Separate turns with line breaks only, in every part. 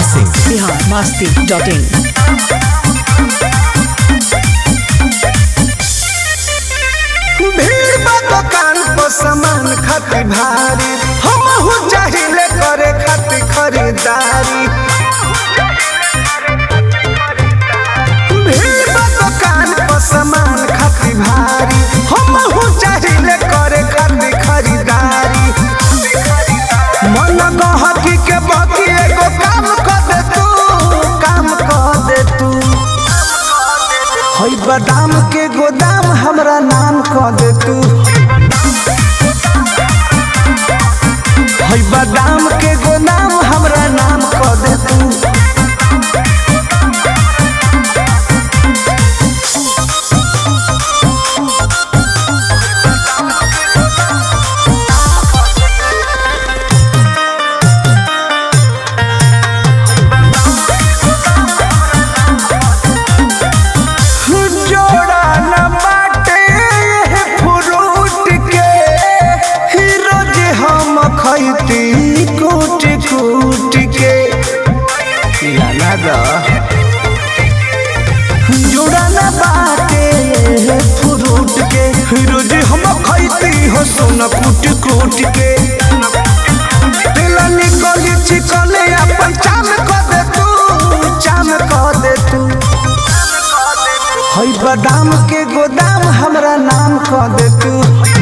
Singh
Bihar Masti dot in
भीड़ बा दुकान पर सामान खातिर भारी हमहू चाहिले करे खातिर खरीदारी भीड़ बा दुकान पर सामान खातिर भारी हमहू चाहिले करे खातिर खरीदारी मन गहकी के बाकी एगो काम कर दे तू काम कर दे तू हई बादाम के गोदाम हमरा नाम कह दे तू हई बादाम के गोदाम हमरा नाम कह दे तू जोड़ा न बाटे ये फ्रूट के ही रोज हम खैती कूट कूट के लाला दा जोड़ा न बाटे ये फ्रूट के ही रोज हम खैती हो सोना कूट कूट के दिल निकली चिकने अपन चाम कर दे तू चाम कर दे तू हई बादाम के गोदाम हमरा नाम कह दे तू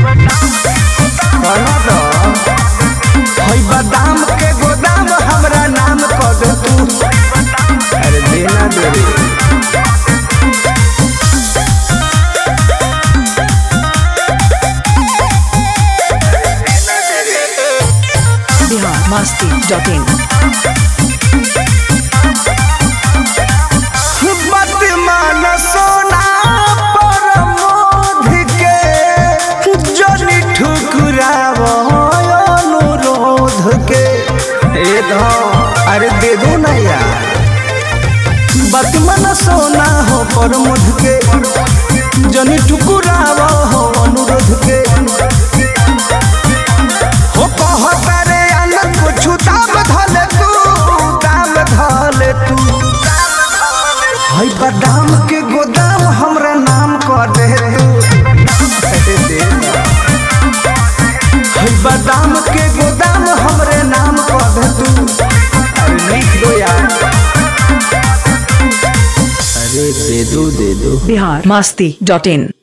कहना दो। हई बादाम के गोदाम हमरा नाम कह दे तू अरे देना दे रे
बिहार मस्ती डॉट इन
बदमान सोना पर मोध के जनी ठुकराव अनुरोध के ए धौ अरे दे दो ना यार बदमान सोना हो पर मोध के जनी ठुकराव हो अनुरोध के हो कहता रे अलग कुछ दाम धले तू दाम धले तू हई बादाम के गोदाम हमरा नाम कर दे तू हई बादाम के गोदाम हमरे नाम कर दे तू अरे लिख दो यार अरे दे दो दे दो
बिहार मस्ती डॉट इन